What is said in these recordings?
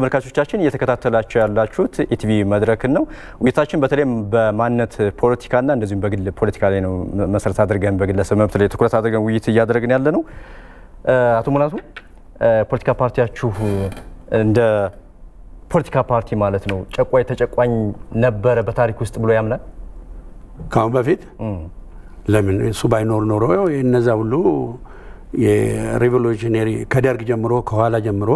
ተመልካቾቻችን እየተከታተላቸው ያላችሁት ኢቲቪ መድረክን ነው። ውይይታችን በተለይም በማንነት ፖለቲካና እንደዚሁም በግል ፖለቲካ ላይ ነው መሰረት አድርገን በግለሰብ መብት ላይ ትኩረት አድርገን ውይይት እያደረግን ያለ ነው። አቶ ሙላቱ ፖለቲካ ፓርቲያችሁ እንደ ፖለቲካ ፓርቲ ማለት ነው ጨቋኝ ተጨቋኝ ነበረ በታሪክ ውስጥ ብሎ ያምናል? ከአሁን በፊት ለምን እሱ ባይኖር ኖሮ እነዛ ሁሉ የሬቮሉሽነሪ ከደርግ ጀምሮ ከኋላ ጀምሮ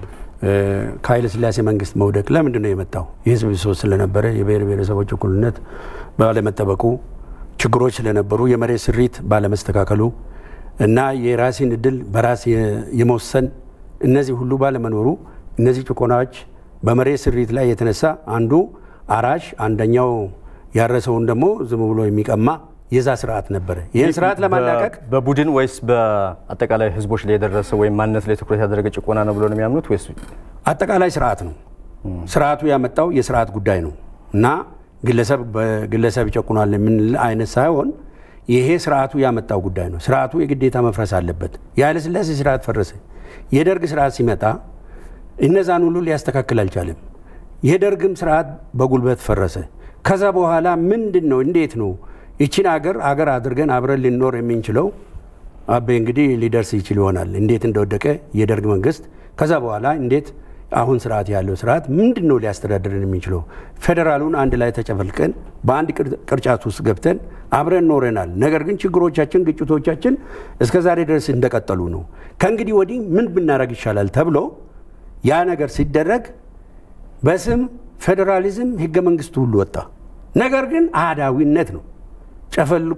ከኃይለ ሥላሴ መንግስት መውደቅ ለምንድን ነው የመጣው? የህዝብ ብሶት ስለነበረ የብሔር ብሔረሰቦች እኩልነት ባለመጠበቁ ችግሮች ስለነበሩ የመሬት ስሪት ባለመስተካከሉ እና የራስን እድል በራስ የመወሰን እነዚህ ሁሉ ባለመኖሩ እነዚህ ጭቆናዎች በመሬት ስሪት ላይ የተነሳ አንዱ አራሽ አንደኛው ያረሰውን ደግሞ ዝም ብሎ የሚቀማ የዛ ስርዓት ነበረ። ይህን ስርዓት ለማላቀቅ በቡድን ወይስ በአጠቃላይ ህዝቦች ላይ የደረሰ ወይም ማንነት ላይ ትኩረት ያደረገ ጭቆና ነው ብሎ ነው የሚያምኑት ወይስ አጠቃላይ ስርዓት ነው? ስርዓቱ ያመጣው የስርዓት ጉዳይ ነው እና ግለሰብ በግለሰብ ይጨቁናል የምንል አይነት ሳይሆን ይሄ ስርዓቱ ያመጣው ጉዳይ ነው። ስርዓቱ የግዴታ መፍረስ አለበት። የኃይለ ሥላሴ ስርዓት ፈረሰ። የደርግ ስርዓት ሲመጣ እነዛን ሁሉ ሊያስተካክል አልቻለም። የደርግም ስርዓት በጉልበት ፈረሰ። ከዛ በኋላ ምንድን ነው እንዴት ነው ይችን አገር አገር አድርገን አብረን ልንኖር የምንችለው? አቤ እንግዲህ ሊደርስ ይችል ይሆናል እንዴት እንደወደቀ የደርግ መንግስት። ከዛ በኋላ እንዴት አሁን ስርዓት ያለው ስርዓት ምንድን ነው ሊያስተዳድርን የሚችለው? ፌዴራሉን አንድ ላይ ተጨፈልቀን በአንድ ቅርጫት ውስጥ ገብተን አብረን ኖረናል። ነገር ግን ችግሮቻችን፣ ግጭቶቻችን እስከ ዛሬ ድረስ እንደቀጠሉ ነው። ከእንግዲህ ወዲህ ምን ብናደርግ ይሻላል ተብሎ ያ ነገር ሲደረግ በስም ፌዴራሊዝም ህገ መንግስቱ ሁሉ ወጣ። ነገር ግን አህዳዊነት ነው ጨፈልቆ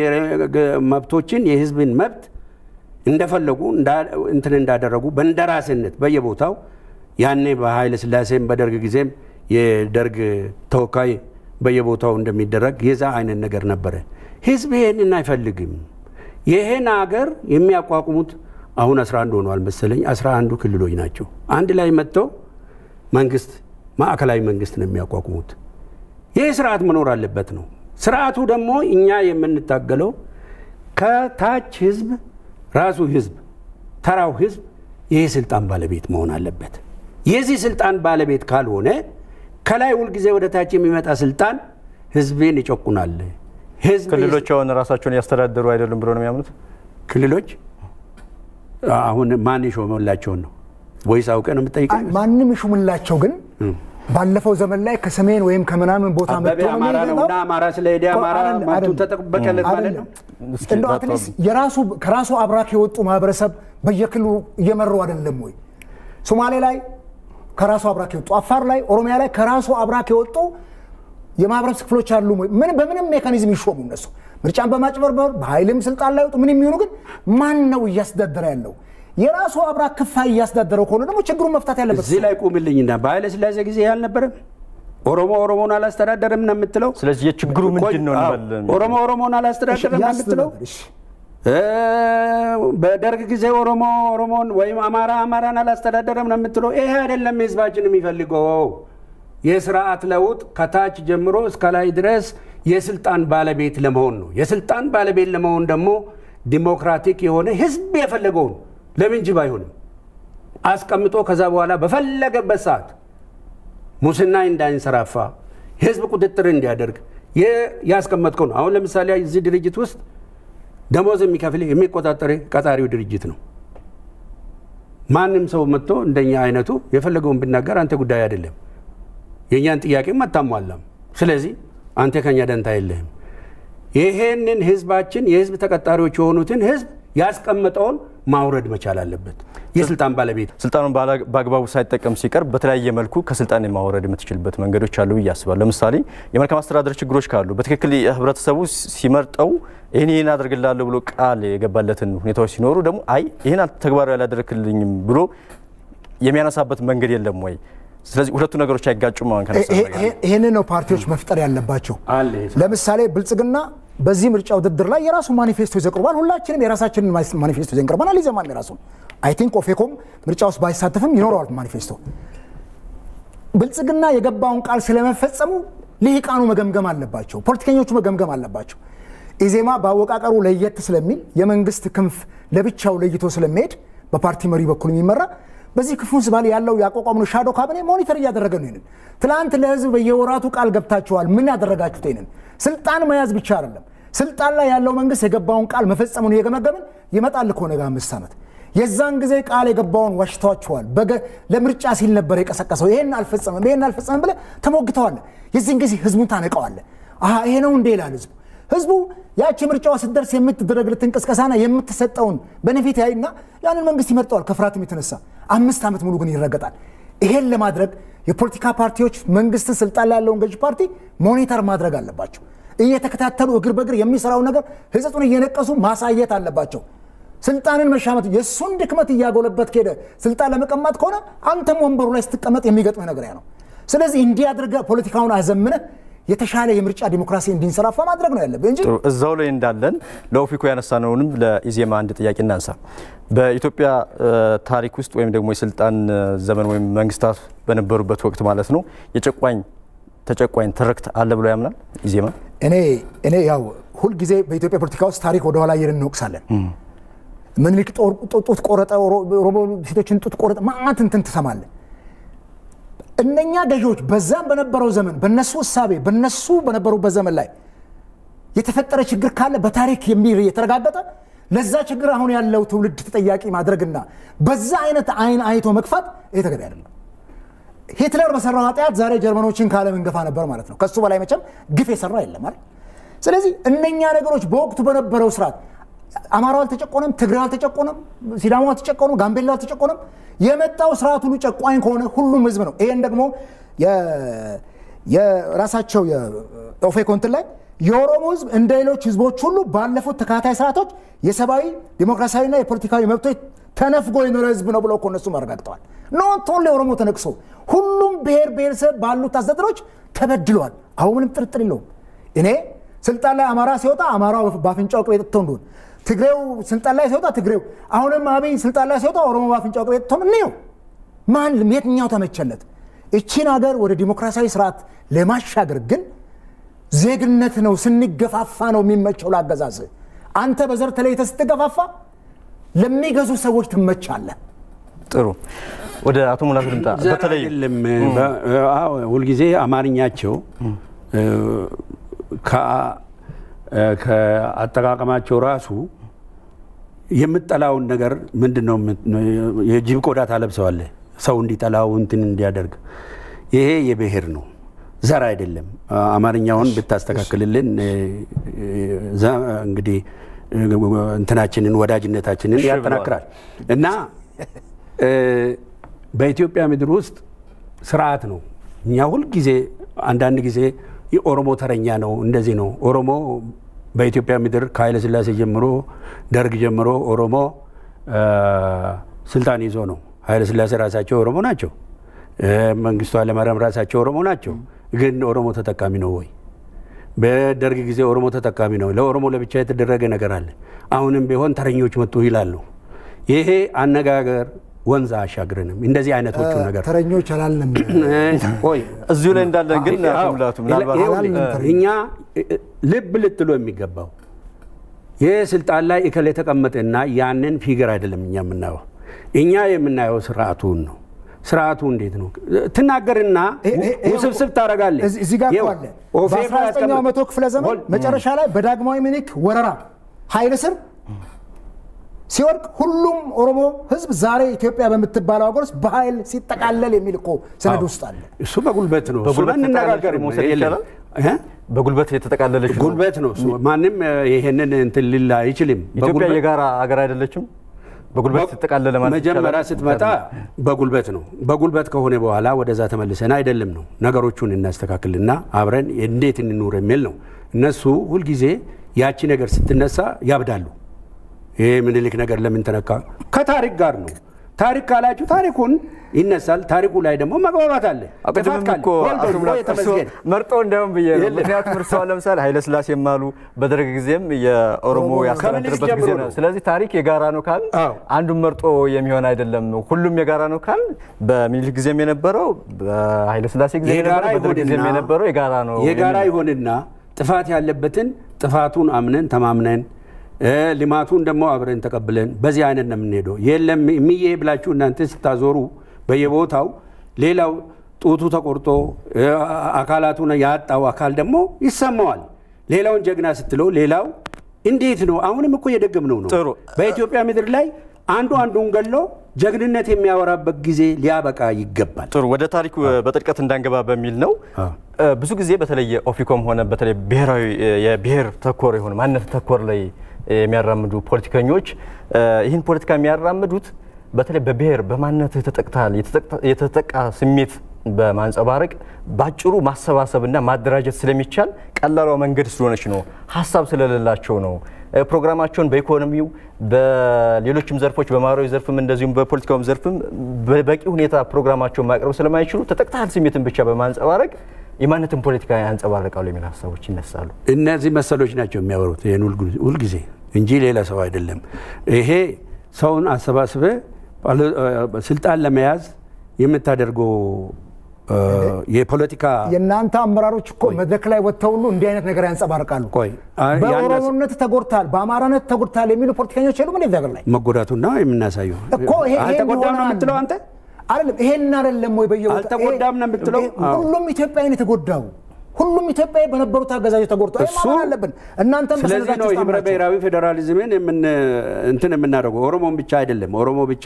መብቶችን የህዝብን መብት እንደፈለጉ እንትን እንዳደረጉ በእንደራስነት በየቦታው ያኔ በኃይለ ሥላሴም በደርግ ጊዜም የደርግ ተወካይ በየቦታው እንደሚደረግ የዛ አይነት ነገር ነበረ። ህዝብ ይሄንን አይፈልግም። ይሄን አገር የሚያቋቁሙት አሁን 11 ሆኗል መሰለኝ 11ዱ ክልሎች ናቸው። አንድ ላይ መጥተው መንግስት ማዕከላዊ መንግስት ነው የሚያቋቁሙት። ይህ ስርዓት መኖር አለበት ነው። ስርዓቱ ደግሞ እኛ የምንታገለው ከታች ህዝብ ራሱ ህዝብ ተራው ህዝብ ይህ ስልጣን ባለቤት መሆን አለበት። የዚህ ስልጣን ባለቤት ካልሆነ ከላይ ሁልጊዜ ወደ ታች የሚመጣ ስልጣን ህዝብን ይጨቁናል። ክልሎች አሁን ራሳቸውን እያስተዳደሩ አይደሉም ብሎ ነው የሚያምኑት? ክልሎች አሁን ማን የሾመላቸውን ነው ወይስ አውቀ ነው የምጠይቀኝ? ማንም ይሹምላቸው ግን ባለፈው ዘመን ላይ ከሰሜን ወይም ከምናምን ቦታ አበበ አማራ ነውና አማራ ስለሄደ አማራ መብቱ ተጠበቀለት ማለት ነው። እንደው አትሊስት የራሱ ከራሱ አብራክ የወጡ ማህበረሰብ በየክልሉ እየመሩ አይደለም ወይ? ሶማሌ ላይ ከራሱ አብራክ የወጡ አፋር ላይ፣ ኦሮሚያ ላይ ከራሱ አብራክ የወጡ የማህበረሰብ ክፍሎች አሉ ወይ? ምን በምንም ሜካኒዝም ይሾሙ እነሱ ምርጫን በማጭበርበር በኃይልም ስልጣን ላይ ወጡ ምን የሚሆኑ ግን ማን ነው እያስተዳደረ ያለው? የራሱ አብራክ ክፋይ እያስተዳደረው ከሆነ ደግሞ ችግሩን መፍታት ያለበት እዚህ ላይ ቁምልኝና በኃይለ ሥላሴ ጊዜ ያልነበረም ኦሮሞ ኦሮሞን አላስተዳደርም ነው የምትለው። ስለዚህ የችግሩ ምንድን ነው እንበል። ኦሮሞ ኦሮሞን አላስተዳደርም ነው የምትለው። በደርግ ጊዜ ኦሮሞ ኦሮሞን ወይም አማራ አማራን አላስተዳደረም ነው የምትለው። ይሄ አይደለም ህዝባችን የሚፈልገው። የስርዓት ለውጥ ከታች ጀምሮ እስከ ላይ ድረስ የስልጣን ባለቤት ለመሆን ነው። የስልጣን ባለቤት ለመሆን ደግሞ ዲሞክራቲክ የሆነ ህዝብ የፈለገውን ለምን ጅብ አይሆንም አስቀምጦ ከዛ በኋላ በፈለገበት ሰዓት ሙስና እንዳይንሰራፋ ህዝብ ቁጥጥር እንዲያደርግ ያስቀመጥከው ነው። አሁን ለምሳሌ እዚህ ድርጅት ውስጥ ደሞዝ የሚከፍል የሚቆጣጠር ቀጣሪው ድርጅት ነው። ማንም ሰው መጥቶ እንደኛ አይነቱ የፈለገውን ብናገር አንተ ጉዳይ አይደለም፣ የእኛን ጥያቄም አታሟላም። ስለዚህ አንተ ከኛ ደንታ የለህም። ይሄንን ህዝባችን የህዝብ ተቀጣሪዎች የሆኑትን ህዝብ ያስቀመጠውን ማውረድ መቻል አለበት። የስልጣን ባለቤት ስልጣኑን በአግባቡ ሳይጠቀም ሲቀር በተለያየ መልኩ ከስልጣን የማውረድ የምትችልበት መንገዶች አሉ ብዬ አስባለሁ። ለምሳሌ የመልካም አስተዳደር ችግሮች ካሉ በትክክል ህብረተሰቡ ሲመርጠው ይህን ይህን አድርግላለሁ ብሎ ቃል የገባለትን ሁኔታዎች ሲኖሩ ደግሞ አይ ይህን ተግባራዊ አላደረክልኝም ብሎ የሚያነሳበት መንገድ የለም ወይ? ስለዚህ ሁለቱ ነገሮች አይጋጩም። ይህንን ነው ፓርቲዎች መፍጠር ያለባቸው። ለምሳሌ ብልጽግና በዚህ ምርጫ ውድድር ላይ የራሱ ማኒፌስቶ ይዘው ቀርቧል። ሁላችንም የራሳችንን ማኒፌስቶ ይዘን ቀርበናል። ይዘማል የራሱን አይ ቲንክ ኦፌኮም ምርጫ ውስጥ ባይሳተፍም ይኖረዋል ማኒፌስቶ። ብልጽግና የገባውን ቃል ስለመፈጸሙ ልሂቃኑ መገምገም አለባቸው፣ ፖለቲከኞቹ መገምገም አለባቸው። ኢዜማ በአወቃቀሩ ለየት ስለሚል የመንግስት ክንፍ ለብቻው ለይቶ ስለሚሄድ በፓርቲ መሪ በኩል የሚመራ በዚህ ክፉ ስባል ያለው ያቋቋምነው ሻዶ ካቢኔ ሞኒተር እያደረገ ነው። ይንን ትላንት ለህዝብ በየወራቱ ቃል ገብታችኋል። ምን ያደረጋችሁት? ይንን ስልጣን መያዝ ብቻ አይደለም፣ ስልጣን ላይ ያለው መንግስት የገባውን ቃል መፈጸሙን እየገመገምን ይመጣል እኮ ነገ አምስት ዓመት የዛን ጊዜ ቃል የገባውን ዋሽተዋችኋል። ለምርጫ ሲል ነበር የቀሰቀሰው። ይሄን አልፈጸመም፣ ይሄን አልፈጸመም ብለህ ተሞግተዋል። የዚህን ጊዜ ህዝቡን ታነቀዋለህ። አሀ ይሄ ነው እንዴ ይላል ህዝቡ። ህዝቡ ያቺ ምርጫዋ ስትደርስ የምትደረግለትን ቅስቀሳና የምትሰጠውን በነፊት ያይና ያንን መንግስት ይመርጠዋል። ከፍርሃትም የተነሳ አምስት ዓመት ሙሉ ግን ይረገጣል። ይሄን ለማድረግ የፖለቲካ ፓርቲዎች መንግስትን ስልጣን ላይ ያለውን ገዢ ፓርቲ ሞኒተር ማድረግ አለባቸው። እየተከታተሉ እግር በእግር የሚሰራውን ነገር ህጸጡን እየነቀሱ ማሳየት አለባቸው። ስልጣንን መሻመት የእሱን ድክመት እያጎለበት ከሄደ ስልጣን ለመቀማት ከሆነ አንተም ወንበሩ ላይ ስትቀመጥ የሚገጥምህ ነገር ያ ነው። ስለዚህ እንዲህ አድርገህ ፖለቲካውን አዘምነህ የተሻለ የምርጫ ዲሞክራሲ እንዲንሰራፋ ማድረግ ነው ያለብህ እንጂ እዛው ላይ እንዳለን ለኦፊኮ ያነሳነውንም ለኢዜማ አንድ ጥያቄ እናንሳ። በኢትዮጵያ ታሪክ ውስጥ ወይም ደግሞ የስልጣን ዘመን ወይም መንግስታት በነበሩበት ወቅት ማለት ነው የጨቋኝ ተጨቋኝ ትርክት አለ ብሎ ያምናል ኢዜማ? እኔ እኔ ያው ሁልጊዜ በኢትዮጵያ ፖለቲካ ውስጥ ታሪክ ወደኋላ እየሄድን እንወቅሳለን። ምኒልክ ጡት ቆረጠ፣ ኦሮሞ ሴቶችን ጡት ቆረጠ፣ ማአት እንትን ትሰማለህ። እነኛ ገዢዎች በዛም በነበረው ዘመን በነሱ እሳቤ በነሱ በነበሩበት ዘመን ላይ የተፈጠረ ችግር ካለ በታሪክ የተረጋገጠ ለዛ ችግር አሁን ያለው ትውልድ ተጠያቂ ማድረግና በዛ አይነት አይን አይቶ መግፋት ይህ ተገቢ አይደለም። ሂትለር በሰራው ኃጢአት ዛሬ ጀርመኖችን ከዓለም እንገፋ ነበር ማለት ነው። ከሱ በላይ መቼም ግፍ የሰራ የለም አይደል? ስለዚህ እነኛ ነገሮች በወቅቱ በነበረው ስርዓት አማራው አልተጨቆነም፣ ትግራይ አልተጨቆነም፣ ሲዳሞ አልተጨቆነም፣ ጋምቤላ አልተጨቆነም። የመጣው ስርዓት ሁሉ ጨቋኝ ከሆነ ሁሉም ህዝብ ነው። ይሄን ደግሞ የራሳቸው የኦፌኮ እንትን ላይ የኦሮሞ ህዝብ እንደ ሌሎች ህዝቦች ሁሉ ባለፉት ተከታታይ ስርዓቶች የሰብአዊ ዲሞክራሲያዊና የፖለቲካዊ መብቶች ተነፍጎ የኖረ ህዝብ ነው ብለው እኮ እነሱም አረጋግጠዋል። ኖት ኦንሊ ኦሮሞ ተነቅሶ ሁሉም ብሔር ብሔረሰብ ባሉት አስተዳደሮች ተበድለዋል። አሁን ምንም ጥርጥር የለውም። እኔ ስልጣን ላይ አማራ ሲወጣ አማራው በአፍንጫው ቅቤ ጠጥቶ እንደሆን ትግሬው ስልጣን ላይ ሲወጣ ትግሬው አሁንም አብይ ስልጣን ላይ ሲወጣ ኦሮሞ በአፍንጫው ቅቤ ጠጥቶ እንየው። ማንም የትኛው ተመቸለት? እቺን ሀገር ወደ ዲሞክራሲያዊ ስርዓት ለማሻገር ግን ዜግነት ነው። ስንገፋፋ ነው የሚመቸው ላገዛዝ። አንተ በዘር ተለይተህ ስትገፋፋ ለሚገዙ ሰዎች ትመቻለህ። ጥሩ ወደ አቶ ሙላቱ ልምጣ። በተለይ አይደለም ሁልጊዜ አማርኛቸው ከአጠቃቀማቸው ራሱ የምጠላውን ነገር ምንድን ነው? የጅብ ቆዳ ታለብሰዋለህ ሰው እንዲጠላው እንትን እንዲያደርግ። ይሄ የብሔር ነው፣ ዘር አይደለም። አማርኛውን ብታስተካክልልን እንግዲህ እንትናችንን ወዳጅነታችንን ያጠናክራል እና በኢትዮጵያ ምድር ውስጥ ስርዓት ነው። እኛ ሁልጊዜ አንዳንድ ጊዜ የኦሮሞ ተረኛ ነው እንደዚህ ነው። ኦሮሞ በኢትዮጵያ ምድር ከኃይለ ሥላሴ ጀምሮ ደርግ ጀምሮ ኦሮሞ ስልጣን ይዞ ነው። ኃይለ ሥላሴ ራሳቸው ኦሮሞ ናቸው። መንግስቱ ኃይለማርያም ራሳቸው ኦሮሞ ናቸው። ግን ኦሮሞ ተጠቃሚ ነው ወይ? በደርግ ጊዜ ኦሮሞ ተጠቃሚ ነው። ለኦሮሞ ለብቻ የተደረገ ነገር አለ። አሁንም ቢሆን ተረኞች መጡ ይላሉ። ይሄ አነጋገር ወንዝ አሻግረንም እንደዚህ አይነቶቹ ነገር ተረኞች አላልንም። ቆይ እዚሁ ላይ እንዳለን ግን አቶ ሙላቱ ምናልባት እኛ ልብ ልትሎ የሚገባው ይህ ስልጣን ላይ እከል የተቀመጠና ያንን ፊገር አይደለም እኛ የምናየው እኛ የምናየው ስርዓቱን ነው። ስርዓቱ እንዴት ነው ትናገርና ውስብስብ ታደርጋለህ። እዚህ ጋር እኮ አለ በ19ኛው መቶ ክፍለ ዘመን መጨረሻ ላይ በዳግማዊ ምኒልክ ወረራ ኃይል ስር ሲወድቅ ሁሉም ኦሮሞ ህዝብ ዛሬ ኢትዮጵያ በምትባለው ሀገር ውስጥ በኃይል ሲጠቃለል የሚል እኮ ሰነድ ውስጥ አለ። እሱ በጉልበት ነው። በጉልበት እሱ እንነጋገር መውሰድ ይቻላል። በጉልበት የተጠቃለለች ነው። ጉልበት ነው። እሱ ማንም ይሄንን እንትን ሊል አይችልም። ኢትዮጵያ የጋራ ሀገር አይደለችም። በጉልበት የተጠቃለለ ማለት መጀመሪያ ይቻላል? ስትመጣ በጉልበት ነው። በጉልበት ከሆነ በኋላ ወደዛ ተመልሰን አይደለም ነው ነገሮቹን እናስተካክልና አብረን እንዴት እንኑር የሚል ነው። እነሱ ሁልጊዜ ያቺ ነገር ስትነሳ ያብዳሉ። ይሄ ምኒልክ ነገር ለምን ተነካ? ከታሪክ ጋር ነው። ታሪክ ካላችሁ ታሪኩን ይነሳል። ታሪኩ ላይ ደግሞ መግባባት አለ። ቅድምም ጥፋት ካለ እኮ ወልዶ አቶ ሙላቱ የተመስገን መርጦ እንዲያውም ብዬ ነው። የለም። ምክንያቱም እርስዎ ለምሳሌ ኃይለ ሥላሴም አሉ በደርግ ጊዜም የኦሮሞ ኦሮሞ ያስተዳድርበት ከምኒልክ ጊዜ ጀምሮ ነው። ነው። ስለዚህ ታሪክ የጋራ ነው ካል አዎ። አንዱን መርጦ የሚሆን አይደለም። ሁሉም የጋራ ነው ካል በሚኒልክ ጊዜም የነበረው በኃይለ ሥላሴ ጊዜ የጋራ የነበረው በደርግ ጊዜም ይሁንና የነበረው የጋራ ነው የጋራ የሚል ነው። ይሁንና ጥፋት ያለበትን ጥፋቱን አምነን ተማምነን ልማቱን ደግሞ አብረን ተቀብለን በዚህ አይነት ነው የምንሄደው። የለም የሚዬ ብላችሁ እናንተ ስታዞሩ በየቦታው ሌላው ጡቱ ተቆርጦ አካላቱን ያጣው አካል ደግሞ ይሰማዋል። ሌላውን ጀግና ስትለው ሌላው እንዴት ነው? አሁንም እኮ እየደገምነው ነው። ጥሩ። በኢትዮጵያ ምድር ላይ አንዱ አንዱን ገሎ ጀግንነት የሚያወራበት ጊዜ ሊያበቃ ይገባል። ጥሩ ወደ ታሪኩ በጥልቀት እንዳንገባ በሚል ነው። ብዙ ጊዜ በተለይ ኦፊኮም ሆነ በተለይ ብሔራዊ የብሔር ተኮር የሆነ ማንነት ተኮር ላይ የሚያራምዱ ፖለቲከኞች ይህን ፖለቲካ የሚያራምዱት በተለይ በብሔር በማንነትህ ተጠቅተሃል የተጠቃ ስሜት በማንጸባረቅ ባጭሩ ማሰባሰብና ማደራጀት ስለሚቻል ቀላሏ መንገድ ስለሆነች ነው። ሀሳብ ስለሌላቸው ነው። ፕሮግራማቸውን በኢኮኖሚው በሌሎችም ዘርፎች በማህበራዊ ዘርፍም እንደዚሁም በፖለቲካውም ዘርፍም በበቂ ሁኔታ ፕሮግራማቸውን ማቅረብ ስለማይችሉ ተጠቅተሃል ስሜትን ብቻ በማንጸባረቅ የማንነትን ፖለቲካ ያንጸባርቃሉ የሚል ሀሳቦች ይነሳሉ። እነዚህ መሰሎች ናቸው የሚያወሩት ይህን ሁልጊዜ እንጂ ሌላ ሰው አይደለም። ይሄ ሰውን አሰባስበ ስልጣን ለመያዝ የምታደርገው የፖለቲካ የእናንተ አመራሮች እኮ መድረክ ላይ ወጥተው ሁሉ እንዲህ አይነት ነገር ያንጸባርቃሉ። ቆይ በኦሮሞነት ተጎድታል፣ በአማራነት ተጎድታል የሚሉ ፖለቲከኞች የሉም እንዴ ሀገር ላይ መጎዳቱና የምናሳየው እኮ ይሄ አልተጎዳም ነው የምትለው አንተ? አይደለም ይሄን አይደለም ወይ በየቦታው አልተጎዳም ነው የምትለው? ሁሉም ኢትዮጵያዊ ነው የተጎዳው። ሁሉም ኢትዮጵያዊ በነበሩት አገዛዞች ተጎድቷል። እሱ ማመን አለብን። እናንተም ስለዚህ ነው ህብረ ብሔራዊ ፌዴራሊዝምን እንትን የምናደርገው። ኦሮሞን ብቻ አይደለም ኦሮሞ ብቻ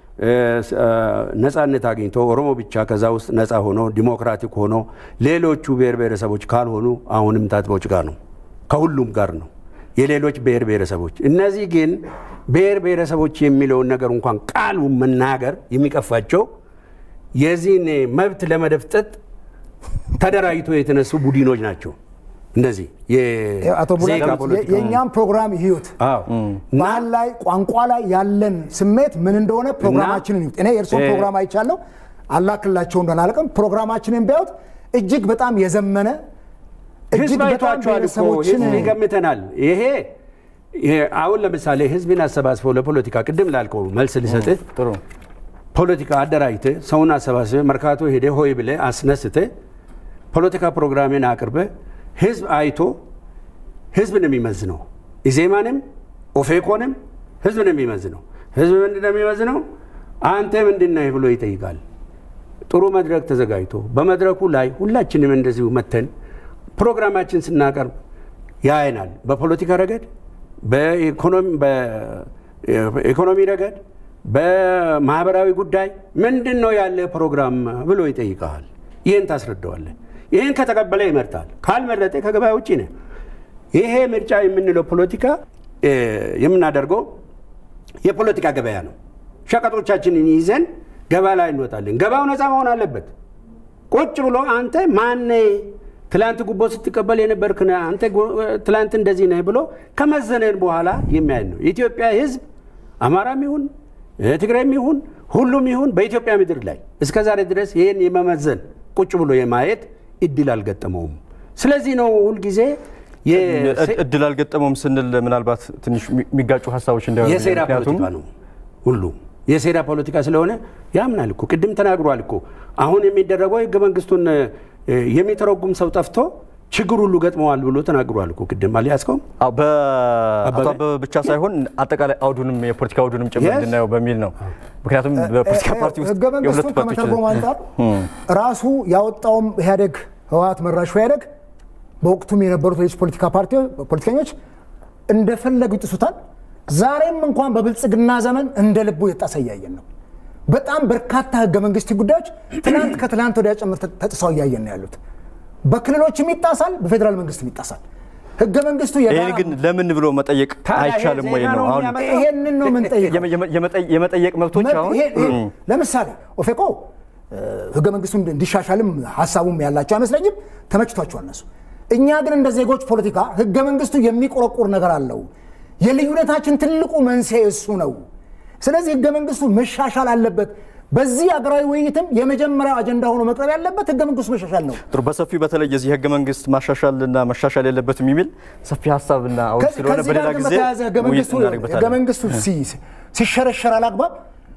ነጻነት አግኝቶ ኦሮሞ ብቻ ከዛ ውስጥ ነጻ ሆኖ ዲሞክራቲክ ሆኖ ሌሎቹ ብሔር ብሔረሰቦች ካልሆኑ አሁንም ታጥቦች ጋር ነው፣ ከሁሉም ጋር ነው የሌሎች ብሔር ብሔረሰቦች። እነዚህ ግን ብሔር ብሔረሰቦች የሚለውን ነገር እንኳን ቃሉ መናገር የሚቀፋቸው የዚህን መብት ለመደፍጠጥ ተደራጅቶ የተነሱ ቡድኖች ናቸው። እነዚህ አቶ የእኛም ፕሮግራም ይዩት። ባህል ላይ ቋንቋ ላይ ያለን ስሜት ምን እንደሆነ ፕሮግራማችንን ይዩት። እኔ የእርስዎን ፕሮግራም አይቻለሁ። አላክላቸው እንደሆነ አላውቅም። ፕሮግራማችንን ቢያዩት እጅግ በጣም የዘመነ ህዝብ አይቷቸዋል እኮ ህዝብ ይገምተናል። ይሄ አሁን ለምሳሌ ህዝብን አሰባስበው ለፖለቲካ ቅድም ላልከው መልስ ልሰጥህ ጥሩ ፖለቲካ አደራጅተህ ሰውን አሰባስበህ መርካቶ ሄደህ ሆይ ብለህ አስነስተህ ፖለቲካ ፕሮግራሜን አቅርበህ ህዝብ አይቶ ህዝብ ነው የሚመዝነው። ኢዜማንም ኦፌኮንም ህዝብ ነው የሚመዝነው። ህዝብ ምንድን ነው የሚመዝነው? አንተ ምንድን ነህ ብሎ ይጠይቃል። ጥሩ መድረክ ተዘጋጅቶ በመድረኩ ላይ ሁላችንም እንደዚሁ መተን ፕሮግራማችን ስናቀርብ ያየናል። በፖለቲካ ረገድ፣ በኢኮኖሚ ረገድ፣ በማህበራዊ ጉዳይ ምንድን ነው ያለ ፕሮግራም ብሎ ይጠይቀሃል። ይህን ታስረዳዋለህ። ይህን ከተቀበለ ይመርጣል። ካልመረጠ ከገበያ ውጭ ነው። ይሄ ምርጫ የምንለው ፖለቲካ የምናደርገው የፖለቲካ ገበያ ነው። ሸቀጦቻችንን ይዘን ገበያ ላይ እንወጣለን። ገበያው ነፃ መሆን አለበት። ቁጭ ብሎ አንተ ማነ ትላንት ጉቦ ስትቀበል የነበርክ ነህ፣ አንተ ትላንት እንደዚህ ነህ ብሎ ከመዘነን በኋላ የሚያይ ነው። የኢትዮጵያ ሕዝብ አማራም ይሁን ትግራይም ይሁን ሁሉም ይሁን በኢትዮጵያ ምድር ላይ እስከ ዛሬ ድረስ ይህን የመመዘን ቁጭ ብሎ የማየት እድል አልገጠመውም። ስለዚህ ነው ሁልጊዜ እድል አልገጠመውም ስንል ምናልባት ትንሽ የሚጋጩ ሀሳቦች እንዳይሆኑ የሴራ ፖለቲካ ነው ሁሉ የሴራ ፖለቲካ ስለሆነ ያምናል እኮ ቅድም ተናግሯል እኮ አሁን የሚደረገው ህገ መንግስቱን የሚተረጉም ሰው ጠፍቶ ችግር ሁሉ ገጥመዋል ብሎ ተናግሯል እኮ ቅድም አልያዝከውም? በአቶ አበበ ብቻ ሳይሆን አጠቃላይ አውዱንም የፖለቲካ አውዱንም ጭምር እንድናየው በሚል ነው። ምክንያቱም በፖለቲካ ፓርቲ ውስጥ ህገ መንግስቱን ከመተርጎም አንጻር ራሱ ያወጣውም ኢህአዴግ ህወሓት መራሹ ኢህአዴግ በወቅቱም የነበሩት ሌሎች ፖለቲካ ፖለቲከኞች እንደፈለጉ ይጥሱታል። ዛሬም እንኳን በብልጽግና ዘመን እንደ ልቡ የጣሰ እያየን ነው። በጣም በርካታ ህገ መንግስት ጉዳዮች ትናንት ከትናንት ወዲያ ጭምር ተጥሰው እያየን ነው ያሉት። በክልሎችም ይጣሳል፣ በፌዴራል መንግስትም ይጣሳል። ህገ መንግስቱ ይህን ግን ለምን ብሎ መጠየቅ አይቻልም ወይ ነው? አሁን ይሄንን ነው የምንጠይቀው። የመጠየቅ መብቶች አሁን ለምሳሌ ኦፌኮ ህገ መንግስቱ እንዲሻሻልም ሀሳቡም ያላቸው አይመስለኝም። ተመችቷቸዋል እነሱ። እኛ ግን እንደ ዜጎች ፖለቲካ ህገ መንግስቱ የሚቆረቁር ነገር አለው። የልዩነታችን ትልቁ መንስኤ እሱ ነው። ስለዚህ ህገ መንግስቱ መሻሻል አለበት። በዚህ አገራዊ ውይይትም የመጀመሪያው አጀንዳ ሆኖ መቅረብ ያለበት ህገ መንግስቱ መሻሻል ነው። ጥሩ። በሰፊው በተለይ የዚህ ህገ መንግስት ማሻሻልና መሻሻል የለበትም የሚል ሰፊ ሀሳብና አሁን ስለሆነ በሌላ ጊዜ ህገ መንግስቱ ሲሸረሸር አላግባብ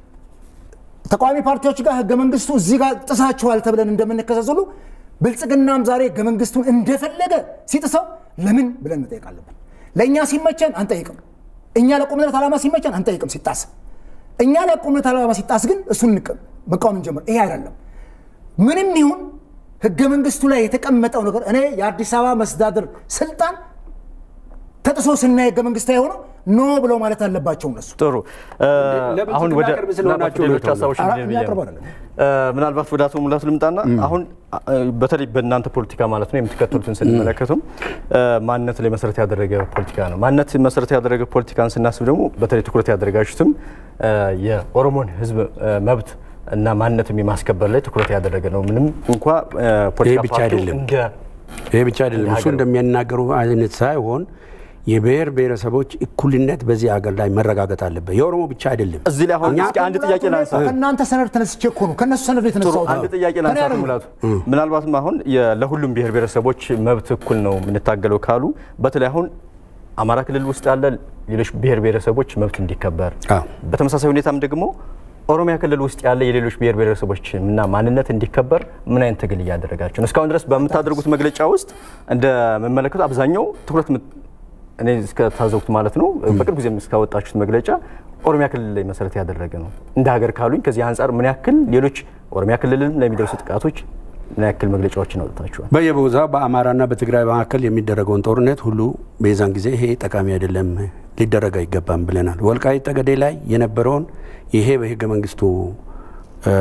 ተቃዋሚ ፓርቲዎች ጋር ህገ መንግስቱ እዚህ ጋር ጥሳችኋል ተብለን እንደምንከሰስ ሁሉ ብልጽግናም ዛሬ ህገ መንግስቱን እንደፈለገ ሲጥሰው ለምን ብለን መጠየቅ አለብን። ለእኛ ሲመቸን አንጠይቅም፣ እኛ ለቆምነት ዓላማ ሲመቸን አንጠይቅም ሲጣስ፣ እኛ ለቆምነት ዓላማ ሲጣስ ግን እሱን መቃወም እንጀምር። ይሄ አይደለም። ምንም ይሁን ህገ መንግስቱ ላይ የተቀመጠው ነገር እኔ የአዲስ አበባ መስተዳድር ስልጣን ተጥሶ ስናይ ህገ መንግስታዊ የሆነው ኖ ብለው ማለት አለባቸው እነሱ። ጥሩ ለምን አሁን ወደ ቅርብ ስለሆናችሁ ሌሎች ነው ሀሳቦች ኧረ እንዲህ ብዬ ነው። የሚያቀርቡ አይደለም። እ፣ ምናልባት ወደ አቶ ሙላቱ ልምጣና አሁን እ፣ በተለይ በእናንተ ፖለቲካ ማለት ነው የምትከተሉትን ስንመለከቱም እ፣ ማንነት ላይ መሰረት ያደረገ ፖለቲካ ነው። ማንነት መሰረት ያደረገ ፖለቲካን ስናስብ ደግሞ በተለይ ትኩረት ያደረጋችሁትም እ፣ የኦሮሞን ህዝብ እ፣ መብት እና ማንነትም የማስከበር ላይ ትኩረት ያደረገ ነው። ምንም እንኳ እ፣ ፖለቲካ ብቻ ፓርቲው አይደለም። እንደ ይሄ ብቻ አይደለም። እሱ የሀገር- እንደሚናገሩ አይነት ሳይሆን የብሔር ብሔረሰቦች እኩልነት በዚህ ሀገር ላይ መረጋገጥ አለበት። የኦሮሞ ብቻ አይደለም። እዚህ ላይ አሁን እኛ እስኪ አንድ ጥያቄ ላንሳ። ከእናንተ ሰነድ ተነስቼ እኮ ነው ከእነሱ ሰነድ ጥሩ የተነሳሁት። አንድ ጥያቄ ከእኔ ላንሳ። አይደለም። ሙላቱ ምናልባትም አሁን የ- ለሁሉም ብሔር ብሔረሰቦች መብት እኩል ነው የምንታገለው ካሉ በተለይ አሁን አማራ ክልል ውስጥ ያለ ሌሎች ብሔር ብሔረሰቦች መብት እንዲከበር አዎ። በተመሳሳይ ሁኔታም ደግሞ ኦሮሚያ ክልል ውስጥ ያለ የሌሎች ብሔር ብሔረሰቦች እና ማንነት እንዲከበር ምን አይነት ትግል እያደረጋቸው ነው? እስካሁን ድረስ በምታደርጉት መግለጫ ውስጥ እንደምመለከቱ አብዛኛው ትኩረት የምት- እኔ እስከታዘብኩት ማለት ነው በቅርብ ጊዜም እስካወጣችሁት መግለጫ ኦሮሚያ ክልል ላይ መሰረት ያደረገ ነው። እንደ ሀገር ካሉኝ ከዚህ አንጻር ምን ያክል ሌሎች ኦሮሚያ ክልልም ለሚደርሱ ጥቃቶች ምን ያክል መግለጫዎችን አውጥታችኋል? በየቦታው በአማራና በትግራይ መካከል የሚደረገውን ጦርነት ሁሉ በዛን ጊዜ ይሄ ጠቃሚ አይደለም፣ ሊደረግ አይገባም ብለናል። ወልቃይት ጠገዴ ላይ የነበረውን ይሄ በህገ መንግስቱ እ፣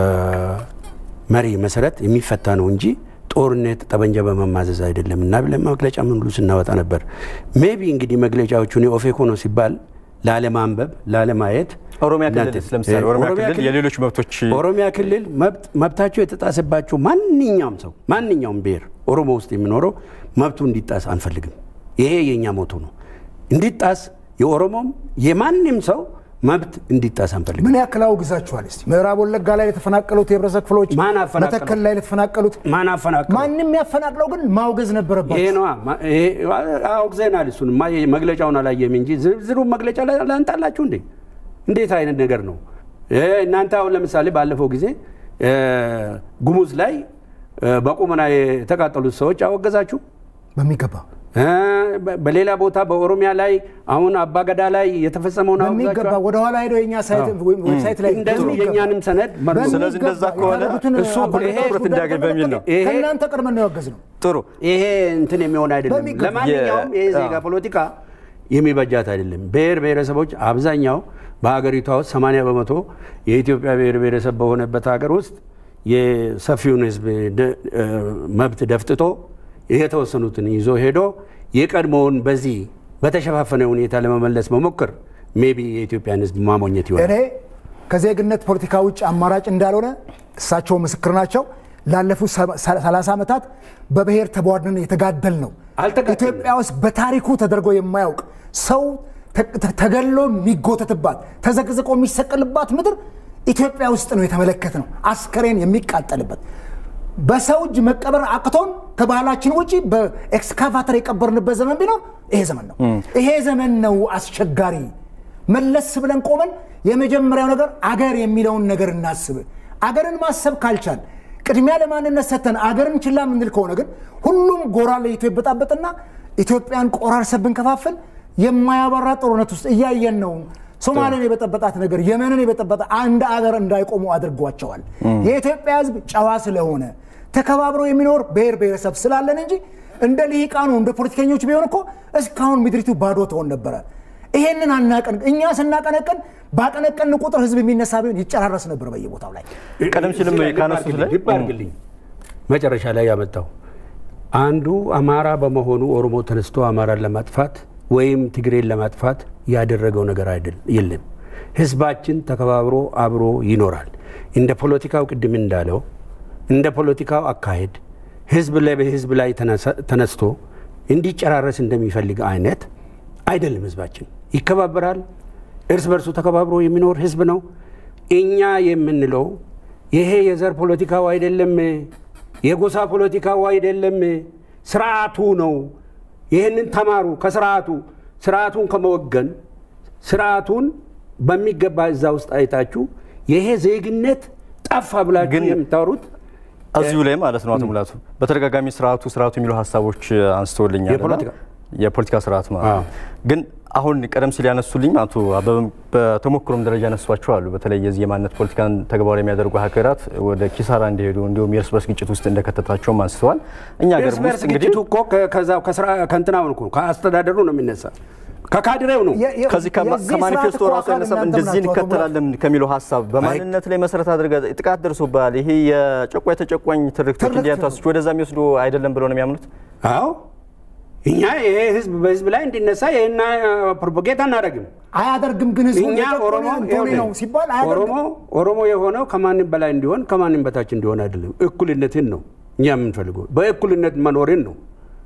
መሪ መሰረት የሚፈታ ነው እንጂ ጦርነት ጠበንጃ በመማዘዝ አይደለም እና ብለን መግለጫ ምን ሁሉ ስናወጣ ነበር። ሜቢ እንግዲህ መግለጫዎቹን የኦፌኮ ነው ሲባል ላለማንበብ ላለማየት ኦሮሚያ እናንተ- ክልል ለምሳሌ ኦሮሚያ ኦሮሚያ ክልል ክልል- የሌሎች መብቶች ኦሮሚያ ክልል መብት መብታቸው የተጣሰባቸው ማንኛውም ሰው ማንኛውም ብሔር ኦሮሞ ውስጥ የሚኖረው መብቱ እንዲጣስ አንፈልግም። ይሄ የእኛ ሞቱ ነው። እንዲጣስ የኦሮሞም የማንም ሰው መብት እንዲጣስ አንፈልግም። ምን ያክል አውግዛችኋል? እስቲ ምዕራብ ወለጋ ላይ ለተፈናቀሉት የህብረተሰብ ክፍሎች፣ ማን አፈናቀለው? መተከል ላይ ለተፈናቀሉት ማን አፈናቀለው? ማንም ያፈናቅለው ግን ማውገዝ ነበረባቸው። ይሄ ነዋ ማ- ይሄ አውግዘናል። እሱን ማ መግለጫውን አላየም እንጂ ዝርዝሩ መግለጫ ላይ ላንጣላችሁ እንዴ! እንዴት አይነት ነገር ነው? ይሄ እናንተ አሁን ለምሳሌ ባለፈው ጊዜ እ፣ ጉሙዝ ላይ እ፣ በቁመና የተቃጠሉት ሰዎች አወገዛችሁ። በሚገባ እ፣ በ- በሌላ ቦታ በኦሮሚያ ላይ አሁን አባገዳ ላይ የተፈጸመውን በሚገባ አወግዛችኋል። ወደኋላ ሄደው የኛ ሳይት ዌብሳይት ላይ እንደዚሁ በሚገባ የእኛንም ሰነድ መርምሩ። ስለዚህ እንደዛ በሚገባ ከሆነ ያደረጉትን እሱ አባገዳዎች ይሄ ትኩረት ጉዳይ እንዲያገኝ በሚል ነው። ይሄ- ከእናንተ ቀድመን ነው ያወገዝ ነው። ጥሩ ይሄ እንትን የሚሆን አይደለም። በሚገባ- ለማንኛውም የ- ይሄ ዜጋ አዎ። ፖለቲካ የሚበጃት አይደለም። ብሔር ብሔረሰቦች አብዛኛው በሀገሪቷ ውስጥ 80 በመቶ የኢትዮጵያ ብሔር ብሔረሰብ በሆነበት ሀገር ውስጥ የሰፊውን ሕዝብ ደ- እ፣ መብት ደፍጥጦ የተወሰኑትን ይዞ ሄዶ የቀድሞውን በዚህ በተሸፋፈነ ሁኔታ ለመመለስ መሞከር ሜቢ የኢትዮጵያን ሕዝብ ማሞኘት ይሆናል። እኔ ከዜግነት ፖለቲካ ውጭ አማራጭ እንዳልሆነ እሳቸው ምስክር ናቸው። ላለፉት ሰላሳ ዓመታት በብሔር ተቧድነን የተጋደል ነው። አልተጋደልንም። ኢትዮጵያ ውስጥ በታሪኩ ተደርጎ የማያውቅ ሰው ተ- ተ- ተገሎ የሚጎተትባት ተዘቅዝቆ የሚሰቀልባት ምድር ኢትዮጵያ ውስጥ ነው የተመለከት ነው። አስከሬን የሚቃጠልበት በሰው እጅ መቀበር አቅቶን ከባህላችን ውጭ በኤክስካቫተር የቀበርንበት ዘመን ቢኖር ይሄ ዘመን ነው። ይሄ ዘመን ነው አስቸጋሪ። መለስ ብለን ቆመን የመጀመሪያው ነገር አገር የሚለውን ነገር እናስብ። አገርን ማሰብ ካልቻል ቅድሚያ ለማንነት ሰተን አገርን ችላ የምንል ከሆነ ግን ሁሉም ጎራ ለይቶ ይበጣበጥና ኢትዮጵያን ቆራርሰን ብንከፋፍል የማያባራ ጦርነት ውስጥ እያየን ነው። ሶማሌን የበጠበጣት ነገር የመንን የበጠበጣ አንድ አገር እንዳይቆሙ አድርጓቸዋል። የኢትዮጵያ ሕዝብ ጨዋ ስለሆነ ተከባብሮ የሚኖር ብሔር ብሔረሰብ ስላለን እንጂ እንደ ልሂቃኑ እንደ ፖለቲከኞች ቢሆን እኮ እስካሁን ምድሪቱ ባዶ ትሆን ነበረ። ይሄንን አናቀን። እኛ ስናቀነቅን ባቀነቀን ቁጥር ህዝብ የሚነሳ ቢሆን ይጨራረስ ነበር በየቦታው ላይ። ቀደም ሲልም እዚህ ላይ ካነሱት ላይ ልብ አድርግልኝ። መጨረሻ ላይ ያመጣው አንዱ አማራ በመሆኑ ኦሮሞ ተነስቶ አማራን ለማጥፋት ወይም ትግሬን ለማጥፋት ያደረገው ነገር አይደል የለም። ህዝባችን ተከባብሮ አብሮ ይኖራል። እንደ ፖለቲካው ቅድም እንዳለው እንደ ፖለቲካው አካሄድ ህዝብ ላይ በህዝብ ላይ ተነስቶ እንዲጨራረስ እንደሚፈልግ አይነት አይደለም። ህዝባችን ይከባበራል። እርስ በርሱ ተከባብሮ የሚኖር ህዝብ ነው። እኛ የምንለው ይሄ የዘር ፖለቲካው አይደለም፣ የጎሳ ፖለቲካው አይደለም፣ ስርዓቱ ነው። ይህንን ተማሩ ከስርዓቱ ስርዓቱን ከመወገን ስርዓቱን በሚገባ እዛ ውስጥ አይታችሁ ይሄ ዜግነት ጠፋ ብላችሁ ግን የምታወሩት እዚሁ ላይ ማለት ነው አቶ ሙላቱ በተደጋጋሚ ስርዓቱ ስርዓቱ የሚሉ ሀሳቦች አንስተውልኛል። እና የፖለቲካ የፖለቲካ ስርዓት ማለት ነው። ግን አሁን ቀደም ሲል ያነሱልኝ አቶ አበበም በተሞክሮም ደረጃ ያነሷቸው አሉ። በተለይ የዚህ የማንነት ፖለቲካን ተግባራዊ የሚያደርጉ ሀገራት ወደ ኪሳራ እንዲሄዱ እንዲሁም የእርስ በርስ ግጭት ውስጥ እንደከተታቸውም አንስተዋል። እኛ ሀገር እርስ በርስ ውስጥ እንግዲህ ግጭቱ እኮ ከዛው ከስራ ከእንትናውን እኮ ከአስተዳደሩ ነው የሚነሳ ከካድሬው ነው። ከዚህ ከማኒፌስቶ ራሱ ያነሳም እንደዚህ እንከተላለን ከሚለው ሀሳብ በማንነት ላይ መሰረት አድርገ ጥቃት ደርሶብሃል፣ ይሄ የጨቋኝ ተጨቋኝ ትርክቶች እንዲያታስች ወደዛ የሚወስዱ አይደለም ብለው ነው የሚያምኑት። አዎ እኛ ይሄ ህዝብ በህዝብ ላይ እንዲነሳ ይህና ፕሮፓጌታ አናደርግም። አያደርግም ግን ህዝቡ እኛ ኦሮሞ ቶኒ ነው ሲባል ኦሮሞ አያደርግም። ኦሮሞ የሆነው ከማንም በላይ እንዲሆን ከማንም በታች እንዲሆን አይደለም። እኩልነትን ነው እኛ የምንፈልገው። በእኩልነት መኖርን ነው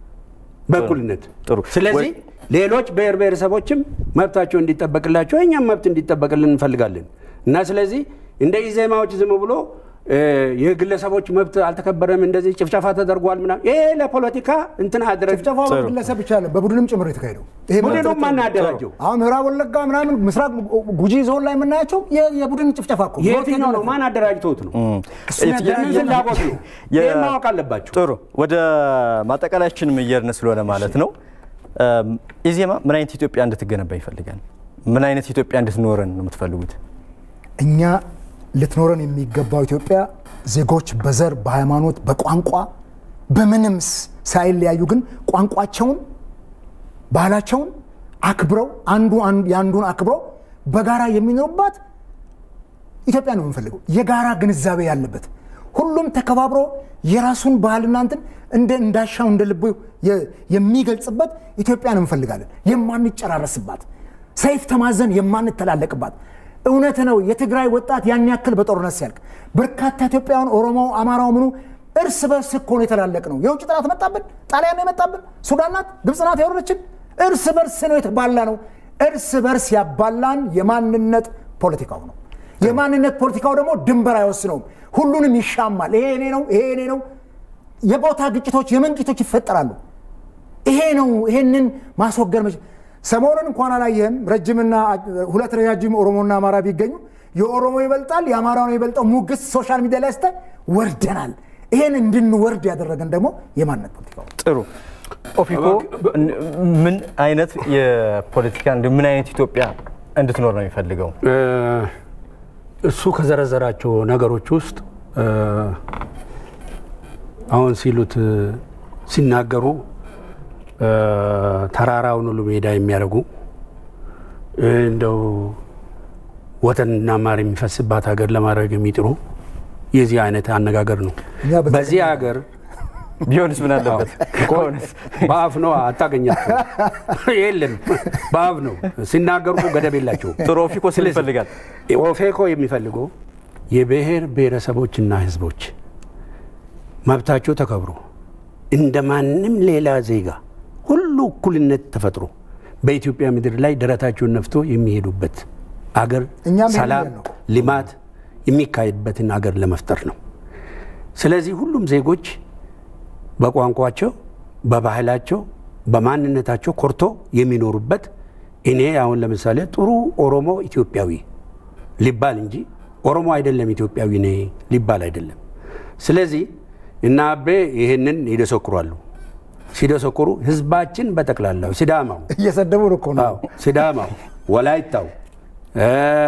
በእኩልነት ጥሩ። ስለዚህ ሌሎች ብሔር ብሔረሰቦችም መብታቸው እንዲጠበቅላቸው እኛም መብት እንዲጠበቅልን እንፈልጋለን እና ስለዚህ እንደ ኢዜማዎች ዝም ብሎ እ፣ የግለሰቦች መብት አልተከበረም፣ እንደዚህ ጭፍጨፋ ተደርጓል ምናምን ይሄ ለፖለቲካ እንትን አድረግ ጭፍጨፋ በግለሰብ ብቻ አለ በቡድንም ጭምር የተካሄደው ይሄ ቡድኑ ማለት ማን ያደራጀው? አሁን ምዕራብ ወለጋ ምናምን ምስራቅ ጉጂ ዞን ላይ የምናያቸው የ- የቡድን ጭፍጨፋ እኮ ነው። የትኛው ነው? ማን አደራጅተውት ነው? የምን ፍላጎት ነው? የ- ይህን ማወቅ አለባቸው። ጥሩ ወደ ማጠቃለያችንም እየሄድን ስለሆነ ማለት ነው እም፣ ኢዜማ ምን አይነት ኢትዮጵያ እንድትገነባ ይፈልጋል? ምን አይነት ኢትዮጵያ እንድትኖረን ነው የምትፈልጉት? እኛ ልትኖረን የሚገባው ኢትዮጵያ ዜጎች በዘር፣ በሃይማኖት፣ በቋንቋ በምንም ስ- ሳይለያዩ ግን ቋንቋቸውን፣ ባህላቸውን አክብረው አንዱ አንዱ- የአንዱን አክብረው በጋራ የሚኖሩባት ኢትዮጵያ ነው የምንፈልገው። የጋራ ግንዛቤ ያለበት ሁሉም ተከባብሮ የራሱን ባህልና እንትን እንደ እንዳሻው እንደ ልቡ የ- የሚገልጽበት ኢትዮጵያን እንፈልጋለን። የማንጨራረስባት ሰይፍ ተማዘን የማንተላለቅባት እውነት ነው። የትግራይ ወጣት ያን ያክል በጦርነት ሲያልቅ በርካታ ኢትዮጵያውያን ኦሮሞው፣ አማራው ምኑ እርስ በርስ እኮ ነው የተላለቅ ነው። የውጭ ጠላት መጣብን፣ ጣሊያን ነው የመጣብን፣ ሱዳን ናት፣ ግብፅ ናት ያወረችን። እርስ በርስ ነው የተባላ ነው። እርስ በርስ ያባላን የማንነት ፖለቲካው ነው። የማንነት ፖለቲካው ደግሞ ድንበር አይወስነውም። ሁሉንም ይሻማል። ይሄ እኔ ነው፣ ይሄ እኔ ነው። የቦታ ግጭቶች፣ የምን ግጭቶች ይፈጠራሉ። ይሄ ነው። ይሄንን ማስወገድ መች ሰሞኑን እንኳን አላየህም? ረጅምና ሁለት ረጃጅም ኦሮሞና አማራ ቢገኙ የኦሮሞ ይበልጣል የአማራው ነው ይበልጠው ሙግስ ሶሻል ሚዲያ ላይ ስታይ ወርደናል። ይሄን እንድንወርድ ያደረገን ደግሞ የማንነት ፖለቲካው ነው። ጥሩ ኦፊኮ ምን አይነት የፖለቲካ እንዲሁም ምን አይነት ኢትዮጵያ እንድትኖር ነው የሚፈልገው? እሱ ከዘረዘራቸው ነገሮች ውስጥ እ፣ አሁን ሲሉት እ፣ ሲናገሩ እ፣ ተራራውን ሁሉ ሜዳ የሚያደርጉ እ፣ እንደው ወተንና ማር የሚፈስባት ሀገር ለማድረግ የሚጥሩ የዚህ አይነት አነጋገር ነው። እኛ በተለይ- በዚህ ሀገር ቢሆንስ ምን አለበት? ከሆነስ በአፍ ነው አታገኛቸው። የለም በአፍ ነው ሲናገሩ እኮ ገደብ የላቸውም። ጥሩ ኦፊኮ ስል ይፈልጋል። ኦፌኮ የሚፈልገው የብሔር ብሔረሰቦችና ሕዝቦች መብታቸው ተከብሮ እንደ ማንም ሌላ ዜጋ ሁሉ እኩልነት ተፈጥሮ በኢትዮጵያ ምድር ላይ ደረታቸውን ነፍቶ የሚሄዱበት አገር እኛም ይሄን ሰላም፣ ነው። ልማት የሚካሄድበትን አገር ለመፍጠር ነው። ስለዚህ ሁሉም ዜጎች በቋንቋቸው፣ በባህላቸው፣ በማንነታቸው ኮርቶ የሚኖሩበት እኔ አሁን ለምሳሌ ጥሩ ኦሮሞ ኢትዮጵያዊ ሊባል እንጂ ኦሮሞ አይደለም ኢትዮጵያዊ ነ ሊባል አይደለም። ስለዚህ እና አቤ ይህንን ይደሰክሯሉ። ሲደሰክሩ ህዝባችን በጠቅላላው ሲዳማው እየሰደቡን እኮ ነው። አዎ፣ ሲዳማው፣ ወላይታው፣ እ፣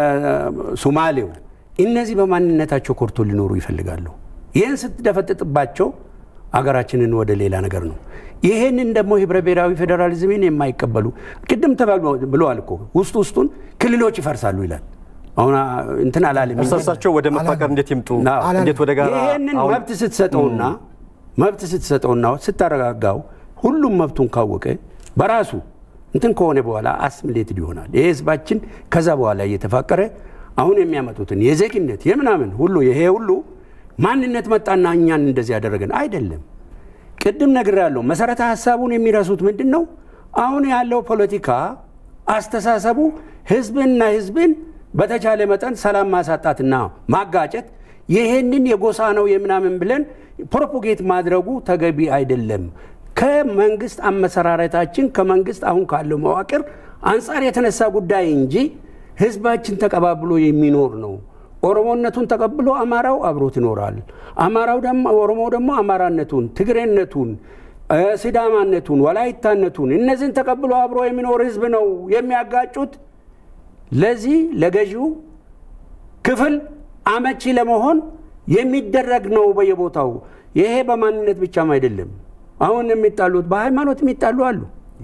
ሱማሌው እነዚህ በማንነታቸው ኮርቶ ሊኖሩ ይፈልጋሉ። ይህን ስትደፈጥጥባቸው አገራችንን ወደ ሌላ ነገር ነው። ይህንን ደግሞ ህብረ ብሔራዊ ፌዴራሊዝምን የማይቀበሉ ቅድም ተባል- ብለዋል እኮ ውስጥ ውስጡን ክልሎች ይፈርሳሉ ይላል። አሁን አ፣ እንትን አላለም እርስ በርሳቸው ወደ መፋቀር እንዴት ይምጡ? አዎ። እንዴት ወደ ጋራ ይህንን አሁን መብት ስትሰጠውና መብት ስትሰጠውና ስታረጋጋው ሁሉም መብቱን ካወቀ በራሱ እንትን ከሆነ በኋላ አስምሌትድ ይሆናል። ይህ ህዝባችን ከዛ በኋላ እየተፋቀረ አሁን የሚያመጡትን የዜግነት የምናምን ሁሉ ይሄ ሁሉ ማንነት መጣና እኛን እንደዚህ ያደረገን አይደለም። ቅድም ነግሬያለሁ። መሰረተ ሀሳቡን የሚረሱት ምንድን ነው? አሁን ያለው ፖለቲካ አስተሳሰቡ ህዝብንና ህዝብን በተቻለ መጠን ሰላም ማሳጣትና ማጋጨት፣ ይህንን የጎሳ ነው የምናምን ብለን ፕሮፖጌት ማድረጉ ተገቢ አይደለም። ከመንግስት አመሰራረታችን ከመንግስት አሁን ካለው መዋቅር አንጻር የተነሳ ጉዳይ እንጂ ህዝባችን ተቀባብሎ የሚኖር ነው። ኦሮሞነቱን ተቀብሎ አማራው አብሮት ይኖራል። አማራው ደግሞ ኦሮሞው ደግሞ አማራነቱን፣ ትግሬነቱን፣ ሲዳማነቱን፣ ወላይታነቱን እነዚህን ተቀብሎ አብሮ የሚኖር ህዝብ ነው የሚያጋጩት። ለዚህ ለገዢው ክፍል አመቺ ለመሆን የሚደረግ ነው በየቦታው። ይሄ በማንነት ብቻም አይደለም። አሁን የሚጣሉት በሃይማኖት የሚጣሉ አሉ፣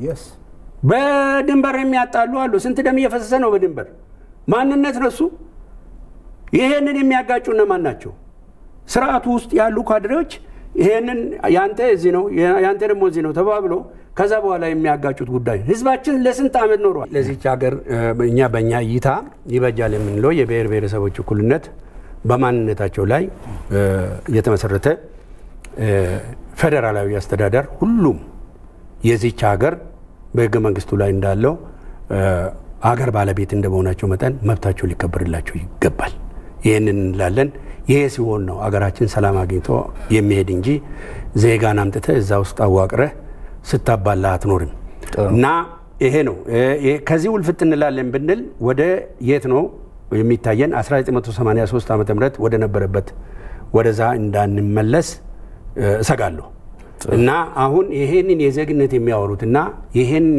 በድንበር የሚያጣሉ አሉ። ስንት ደም እየፈሰሰ ነው በድንበር ማንነት ነሱ። ይሄንን የሚያጋጩ እነማን ናቸው? ስርዓቱ ውስጥ ያሉ ካድሬዎች ይሄንን ያንተ እዚህ ነው ያንተ ደግሞ እዚህ ነው ተባብሎ ከዛ በኋላ የሚያጋጩት ጉዳይ ህዝባችን ለስንት ዓመት ኖሯል። ለዚች ሀገር እኛ በእኛ እይታ ይበጃል የምንለው የብሔር ብሔረሰቦች እኩልነት በማንነታቸው ላይ የተመሰረተ ፌዴራላዊ አስተዳደር ሁሉም የዚች ሀገር በህገ መንግስቱ ላይ እንዳለው ሀገር ባለቤት እንደመሆናቸው መጠን መብታቸው ሊከበርላቸው ይገባል። ይህንን እንላለን። ይሄ ሲሆን ነው አገራችን ሰላም አግኝቶ የሚሄድ እንጂ ዜጋን አምጥተህ እዛ ውስጥ አዋቅረህ ስታባላ አትኖርም። እና ይሄ ነው ከዚህ ውልፍት እንላለን ብንል ወደ የት ነው የሚታየን? 1983 ዓ ም ወደ ነበረበት ወደዛ እንዳንመለስ እሰጋለሁ። እና አሁን ይሄንን የዜግነት የሚያወሩት እና ይሄንን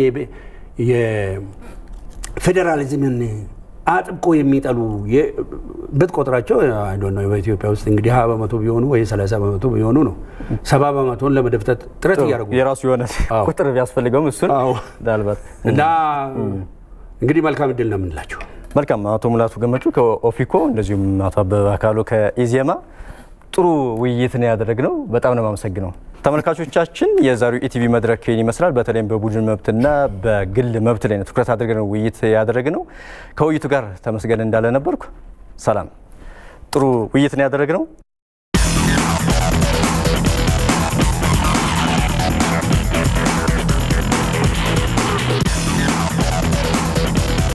የፌዴራሊዝምን አጥብቆ የሚጠሉ ብትቆጥራቸው በኢትዮጵያ ውስጥ እንግዲህ ሀያ በመቶ ቢሆኑ ወይ ሰላሳ በመቶ ቢሆኑ ነው። ሰባ በመቶን ለመደፍጠት ጥረት እያደረጉ የራሱ የሆነ ቁጥር ቢያስፈልገውም እሱን ምናልባት እና እንግዲህ መልካም እድል ነው የምንላቸው። መልካም አቶ ሙላቱ ገመቹ ከኦፊኮ እንደዚሁም አቶ አበበ አካሉ ከኢዜማ ጥሩ ውይይትን ያደረግነው በጣም ነው የማመሰግነው። ተመልካቾቻችን የዛሬው ኢቲቪ መድረክ ይህን ይመስላል። በተለይም በቡድን መብትና በግል መብት ላይ ነው ትኩረት አድርገን ውይይት ያደረግነው። ከውይይቱ ጋር ተመስገን እንዳለ ነበርኩ። ሰላም። ጥሩ ውይይትን ያደረግነው